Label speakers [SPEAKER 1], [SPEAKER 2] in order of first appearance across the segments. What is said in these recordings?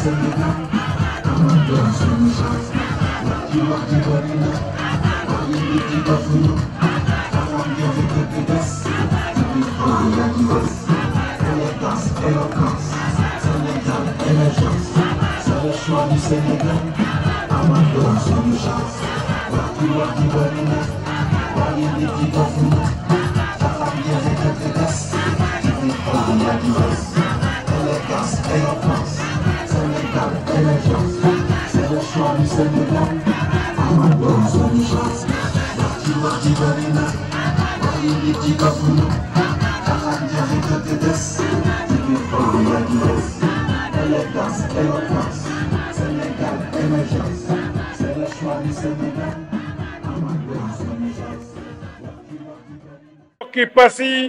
[SPEAKER 1] Sénégal amoon doon suñu chance wax ji wax ji bëri na waaye nit yi dofuñu amoon ngeen fi dëgg des ci biir xol yi yaa ngi des élégance éloquence Sénégal émergence c'est le choix du Sénégal amoon doon suñu chance wax ji wax ji bëri na waaye nit yi dofuñu amoon ngeen fi dëgg des ci biir xol yi yaa ngi des élégance éloquence Sénégal émergence c'est le choix du Sénégal amoon doon suñu chance wax ji wax ji bëri na waaye nit yi dofuñu amoon ngeen fi dëgg des ci biir xol yi yaa ngi des élégance éloquence Sénégal émergence c'est le choix du Sénégal amoon doon suñu chance wax ji wax ji bëri na
[SPEAKER 2] mbokki Passy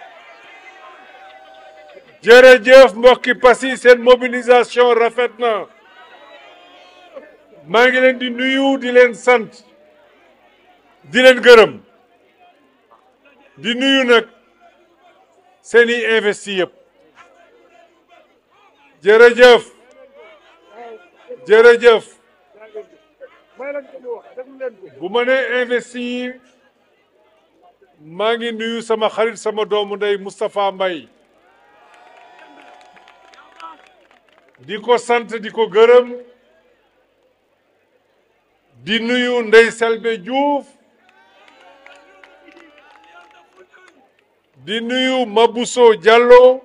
[SPEAKER 2] jërëjëf mbokki Passy seen mobilisation rafet na maa ngi leen di nuyu di leen sant di leen gërëm di nuyu nag seeni investi yëpp jërëjëf jërëjëf bu ma nee investi yi maa ngi nuyu sama xarit sama doomu ndey Moustapha Mbaye di ko sant di ko gërëm di nuyu Ndey Selbe Diouf di nuyu Mabousso Diallo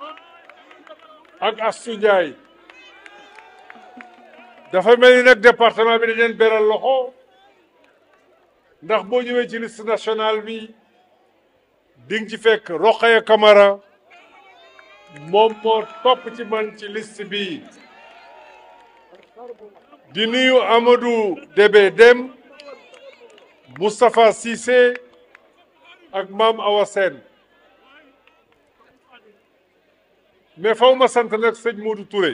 [SPEAKER 2] ak Astou Ndiaye dafa mel ni nag département bi dañ leen beral loxo ndax boo ñëwee ci liste nationale bi di nga ci fekk Rokhaya Camara moom moo topp ci man ci liste bi di nuyu Amadou Débé Dem Moustapha Cissé ak Mame Awa Sène mais faw ma sant nag sëñ Modou Touré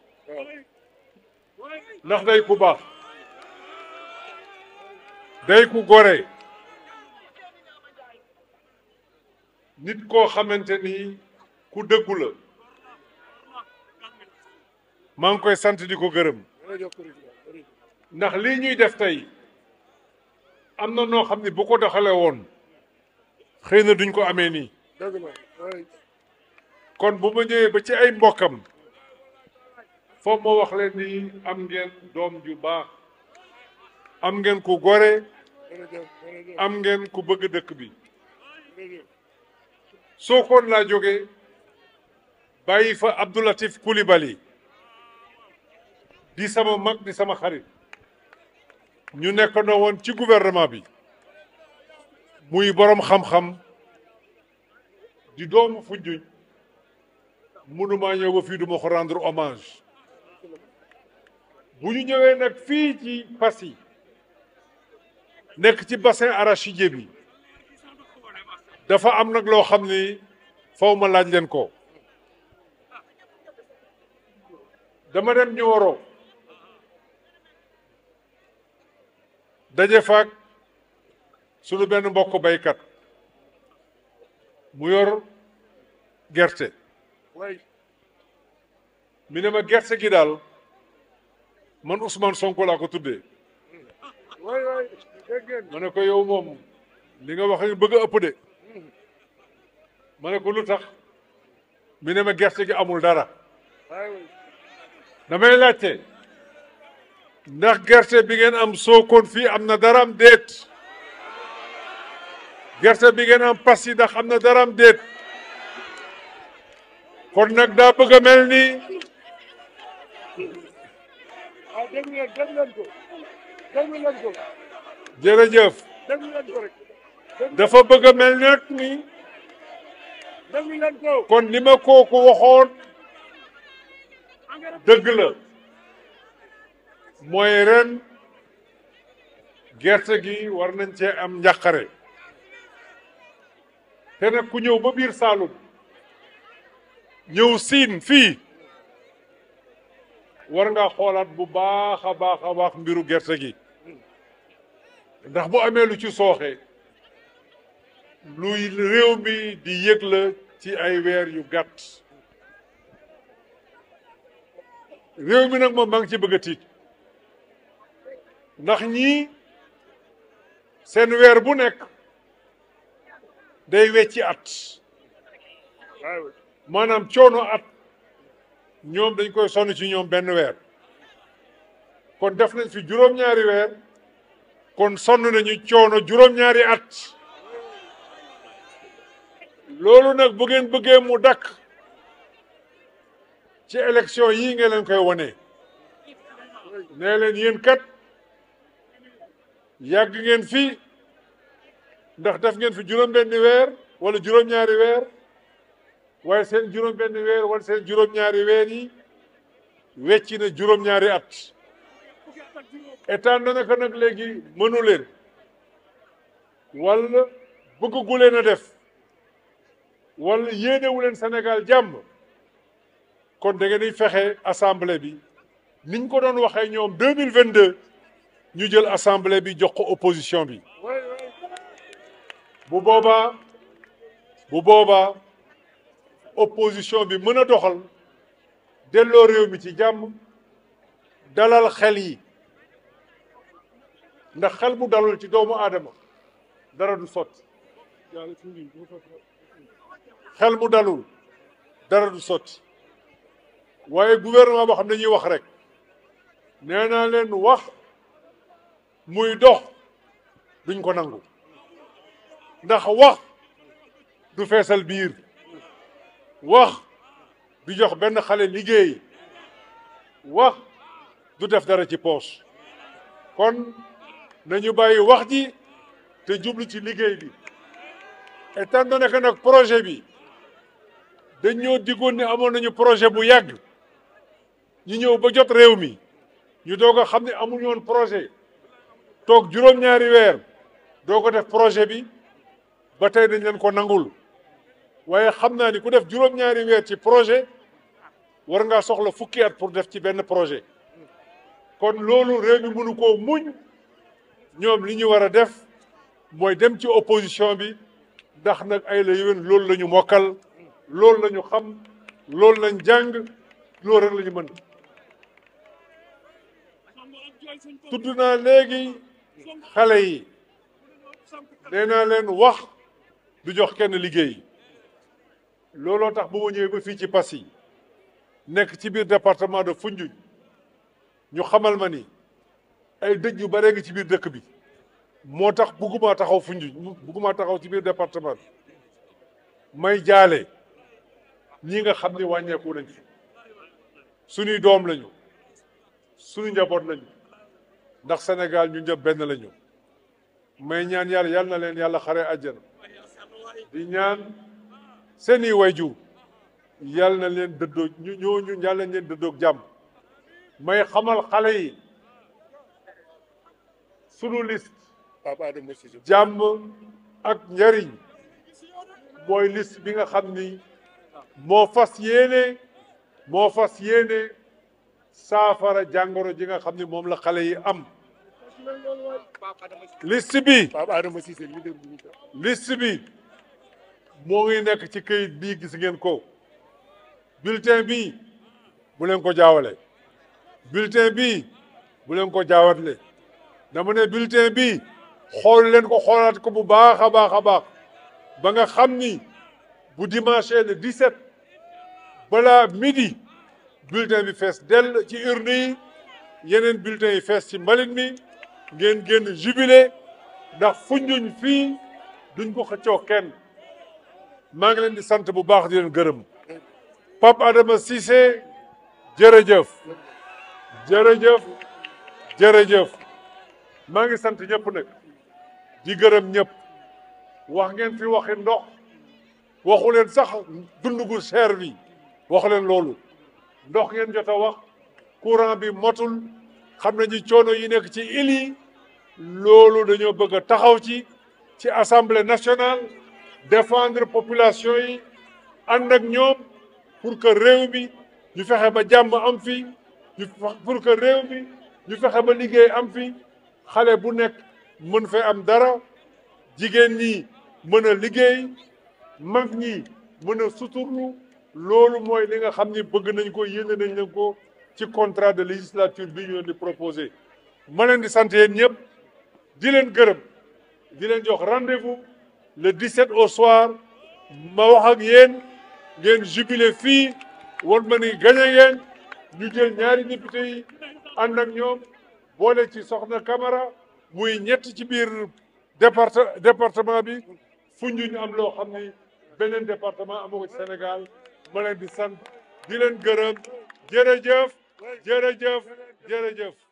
[SPEAKER 2] ndax day ku baax day ku gore nit koo xamante ni ku dëggu la maa ngi koy sant di ko gërëm ndax lii ñuy def tey am na noo xam ne bu ko doxalee woon xëy na duñ ko amee nii kon bu ma ñëwee ba ci ay mbokkam foofu ma wax leen ni am ngeen doom ju baax am ngeen ku gore am ngeen ku bëgg dëkk bi Sokone laa jóge bàyyi fa Abdoulatif Coulibaly di sama mag di sama xarit ñu nekkandoo woon ci gouvernement bi muy boroom xam-xam di doomu Foundiougne mënumaa ñëw ba fii duma ko rendre hommage bu ñu ñëwee nag fii ci Passy nekk ci bassin arachidier bi dafa am nag loo xam ni faw ma laaj leen ko dama dem Nioro daje faak sunu benn mbokk baykat mu yor gerte mi ne ma gerte gi daal man Ousmane Sonko laa ko tuddee ma ne ko yow moom li nga wax bëgg a ëpp de ma ne ko lu tax mi ne ma gerte gi amul dara damay laajte ndax gerte bi ngeen am Sokone fii am na dara am déet gerte bi ngeen am Passy ndax am na dara am déet kon nag daa bëgg a mel ni jërëjëf dafa bëgg a mel nag ni kon li ma kooku waxoon dëgg la mooy ren gerte gi war nañ cee am njàqare te nag ku ñëw ba biir Saalum ñëw siin fii war nga xoolaat bu baax a baax a baax mbiru gerte gi ndax bu amee lu ci sooxe luy réew mi di yëg la ci ay weer yu gàtt réew mi nag moom maa ngi ci bëgg a tiit ndax ñii seen weer bu nekk day wecci at maanaam coono at ñoom dañ koy sonn ci ñoom benn weer kon def nañ fi juróom-ñaari weer kon sonn nañu coono juróom-ñaari at loolu nag bu ngeen bëggee mu dakk ci élection yii nga leen koy wone nee leen yéen kat yàgg ngeen fi ndax def ngeen fi juróom-benni weer wala juróom-ñaari weer waaye seen juróom-benni weer wala seen juróom-ñaari weer yi wecci na juróom-ñaari at état na naka nag léegi mënu leen wala bëggu leen a def wala yéenewu leen Sénégal jàmm kon da ngeen di fexe assemblée bi niñ ko doon waxee ñoom deux mille vingt deux ñu jël assemblée bi jox ko opposition bi bu boobaa bu boobaa opposition bi mën a doxal delloo réew mi ci jàmm dalal xel yi ndax xel bu dalul ci doomu aadama dara du sotti xel mu dalul dara du sotti waaye gouvernement boo xam ne ñuy wax rek nee naa leen wax muy dox duñ ko nangu ndax wax du feesal biir wax du jox benn xale liggéey wax du def dara ci poche kon nañu bàyyi wax ji te jublu ci liggéey bi étant donné que nag projet bi dañ ñoo diggoon ne amoon nañu projet bu yàgg ñu ñëw ba jot réew mi ñu doog a xam ne amuñu woon projet toog juróom-ñaari weer doo ko def projet bi ba tey dañ leen ko nangul waaye xam naa ni ku def juróom-ñaari weer ci projet war ngaa soxla fukki at pour def ci benn projet kon loolu réew mi mënu koo muñ ñoom li ñu war a def mooy dem ci opposition bi ndax nag ay la yéwén loolu la ñu mokkal loolu la ñu xam loolu lañ jàng loolu rek la ñu mën tudd naa léegi xale yi nee naa leen wax du jox kenn liggéey looloo tax bu ma ñëwee ba fii ci Passy nekk ci biir département de Foundiougne ñu xamal ma ni ay dëj yu bare ngi ci biir dëkk bi moo tax bugguma taxaw Foundiougne bugguma taxaw ci biir département bi may jaale ñi nga xam ni wàññeeku nañ fi suñuy doom lañu suñu njaboot lañu ndax Sénégal ñu ñëpp benn lañu may ñaan yàlla yal na leen yàlla xare àjjana di ñaan seeni wayjur yal na leen dëddoo ñu ñooñu yal nañ leen dëddoog jàmm may xamal xale yi sunu liste jàmm ak njariñ mooy liste bi nga xam ni moo fas yéene moo fas yéene saafara jàngoro ji nga xam ni moom la xale yi am liste bi liste bi moo ngi nekk ci këyit bii gis ngeen ko bulletin bi bu leen ko jaawale bulletin bi bu leen ko jaawatle dama ne bulletin bi xool leen ko xoolaat ko bu baax a baax a baax ba nga xam ni bu dimanche le 17 balaa midi bulletin bi fees dell ci urne yi yeneen bulletin yi fees ci mbalit mi ngeen génn jubilé ndax Foundiougne fii duñ ko xëccoo kenn maa ngi leen di sant bu baax di leen gërëm Pape Adama Cissé jërëjëf jërëjëf jërëjëf maa ngi sant ñëpp nag di gërëm ñëpp wax ngeen fi waxi ndox waxu leen sax dund gu cher bi waxu leen loolu ndox ngeen jot a wax courant bi motul xam nañu coono yi nekk ci île yi loolu dañoo bëgg a taxaw ci ci assemblée nationale défendre population yi ànd ak ñoom pour que réew mi ñu fexe ba jàmm am fi ñu pour que réew mi ñu fexe ba liggéey am fi xale bu nekk mën fee am dara jigéen ñi mën a liggéey mag ñi mën a suturlu loolu mooy li nga xam ni bëgg nañ ko yéene nañ leen ko ci contrat de législature bi ñu leen di proposé ma leen di sant yéen ñëpp di leen gërëm di leen jox rendez-vous le 17 au soir ma wax ak yéen ngeen jubilé fii won ma ni gagné ngeen ñu jël ñaari député yi ànd ak ñoom boole ci Soxna Camara muy ñett ci biir départe département bi Foundiougne am loo xam ni beneen département amu ko ci Sénégal ma leen di sant di leen gërëm jërëjëf jërëjëf jërëjëf